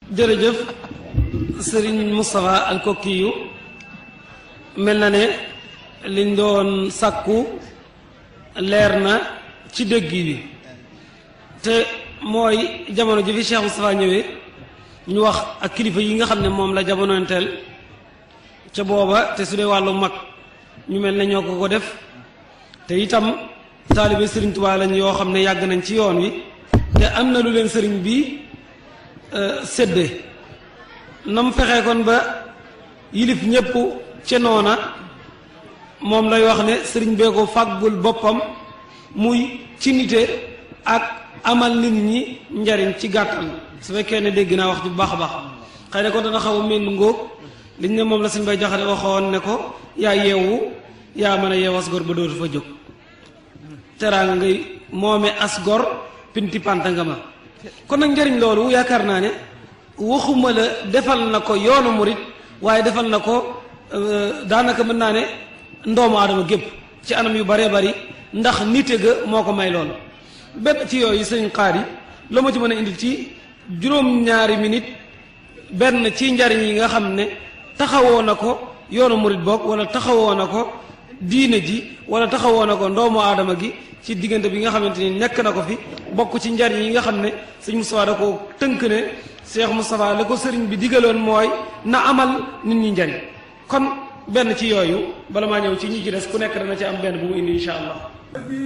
jërëjëf sëriñ Moustapha Alkokiyu mel na ne liñ doon sàkku leer na ci dégg bi te mooy jamono ji fi Cheikh Moustapha ñëwee ñu wax ak kilifa yi nga xam ne moom la jamonoonteel ca booba te su dee wàllu mag ñu mel ne ñoo ko ko def te itam taalibe sëriñ Tuubaa lañ yoo xam ne yàgg nañ ci yoon wi te am na lu leen sëriñ bi sédde nam fexe kon ba yilif ñépp ca noona moom lay wax ne sëriñ bee ko fàggul boppam muy ci nite ak amal nit ñi njariñ ci gàttal su fekkee ne dégg naa wax ju baax a baax xëy na ko dana xaw a mel ngóog liñ ne moom la sëñ bay jaxate waxoon ne ko yaa yeewu yaa mën a yeewu as gor ba dootu fa jóg teraanga ngay moome as gor pinti panta nga ma kon nag njëriñ loolu yaakaar naa ne waxuma la defal na ko yoonu murit waaye defal na ko daanaka mën naa ne ndoomu aadama gépp ci anam yu baree bari ndax nite ga moo ko may loolu bépp ci yooyu sëñ xaar yi la ma ci mën a indi ci juróom-ñaari minute benn ci njariñ yi nga xam ne taxawoo na ko yoonu murit boog wala taxawoo na ko diine ji wala taxawoo na ko ndoomu aadama gi ci diggante bi nga xamante ni nekk na ko fi bokk ci njariñ yi nga xam ne sëñ Moustapha da ko tënk ne Cheikh Moustapha la ko sëriñ bi digaloon mooy na amal nit ñi njariñ kon benn ci yooyu bala maa ñëw ci ñi ci des ku nekk dana ci am benn bu mu indi incha allah